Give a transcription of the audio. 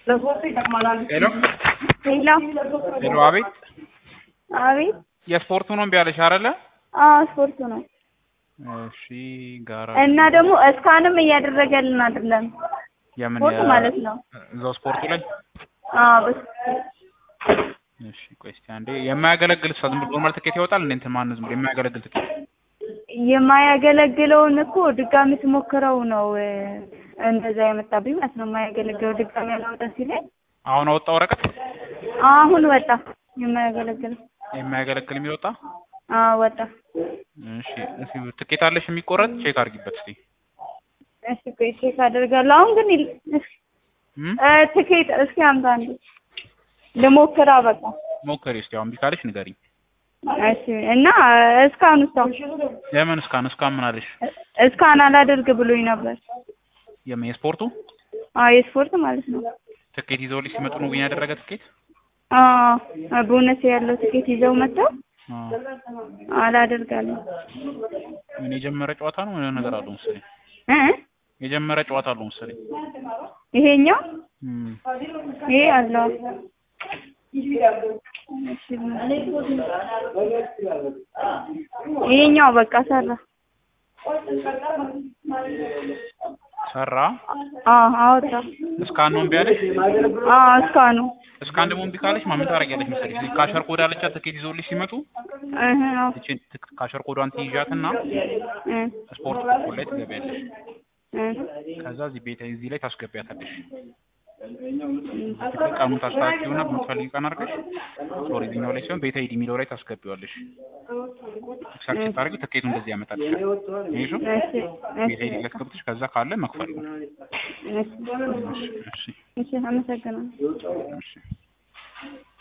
ሄሎ ሄሎ ሄሎ፣ አቤት። አቤት። የስፖርቱ ነው እምቢ አለሽ አይደለ? አዎ ስፖርቱ ነው እሺ፣ ጋራ እና ደግሞ እስካንም እያደረገልን አይደለም። የምን ስፖርት የ- ማለት ነው። እዛው ስፖርቱ ላይ አዎ በስ እሺ፣ ቆይ እስኪ አንዴ የማያገለግል ሰው ዝም ብሎ ኖርማል ትኬት ይወጣል እንዴ? እንትን ማነው ዝም ብሎ የማያገለግል ትኬት? የማያገለግለውን እኮ ድጋሚ ስሞክረው ነው እ፣ እንደዛ የመጣብኝ ማለት ነው። የማያገለግለው ድጋሚ ያላወጣ ሲለኝ አሁን አወጣ ወረቀት አሁን ወጣ። የማያገለግለው የማያገለግል የሚል ወጣ። አዎ ወጣ። እሺ፣ እስኪ ትኬት አለሽ የሚቆረጥ ቼክ አድርጊበት እስኪ። እሺ ቆይ ቼክ አደርጋለሁ። አሁን ግን ይል- እሺ፣ እም? እ፣ ትኬት እስኪ አምጣ አንዴ ልሞክራ በቃ ሞክሪ እስኪ። አሁን እምቢ ካለሽ ንገሪኝ። እሺ እና እስካሁን እስካሁን የምን እስካን እስካን ምን አለሽ? እስካሁን አላደርግ ብሎኝ ነበር። የምን የስፖርቱ አዎ የስፖርት ማለት ነው። ትኬት ይዘውልሽ ሲመጡ ነው ግን ያደረገ ትኬት? አዎ ቦነስ ያለው ትኬት ይዘው መጥተው አዎ። አላደርጋለሁ ምን የጀመረ ጨዋታ ነው የሆነ ነገር አለው መሰለኝ። እ የጀመረ ጨዋታ አለው መሰለኝ። ይሄኛው እም። ይሄ አለው ይሄኛው በቃ ሰራ። ሰራ። አዎ አወጣ። እስካን ነው እምቢ አለሽ? አዎ እስካሁኑ እስካን ደግሞ እምቢ ካለሽ ማ ምን ታደርጊያለሽ መሰለሽ? እዚህ ካሸር ኮድ አለቻት ትኬት ይዘውልሽ ሲመጡ እህ አዎ እቺን ትክ- ካሸር ኮዷን ትይዣትና እ ስፖርት ኮድ ላይ ትገቢያለሽ። እ ከዛ እዚህ ቤት እዚህ ላይ ታስገቢያታለሽ። ትክክል ቀኑን ታስተካክዪውና በምትፈልጊ ቀን አድርገሽ ሶሪ እዚህኛው ላይ ሲሆን ቤት አይዲ የሚለው ላይ ታስገቢዋለሽ። ኤክሳክት ስታደርጊ ትኬቱ እንደዚህ ያመጣልሻል። ይሄ እሺ ቤት አይዲ ላይ አስገብተሽ ከዛ ካለ መክፈል ነው። እሺ እሺ እሺ እሺ አመሰግናለሁ። እሺ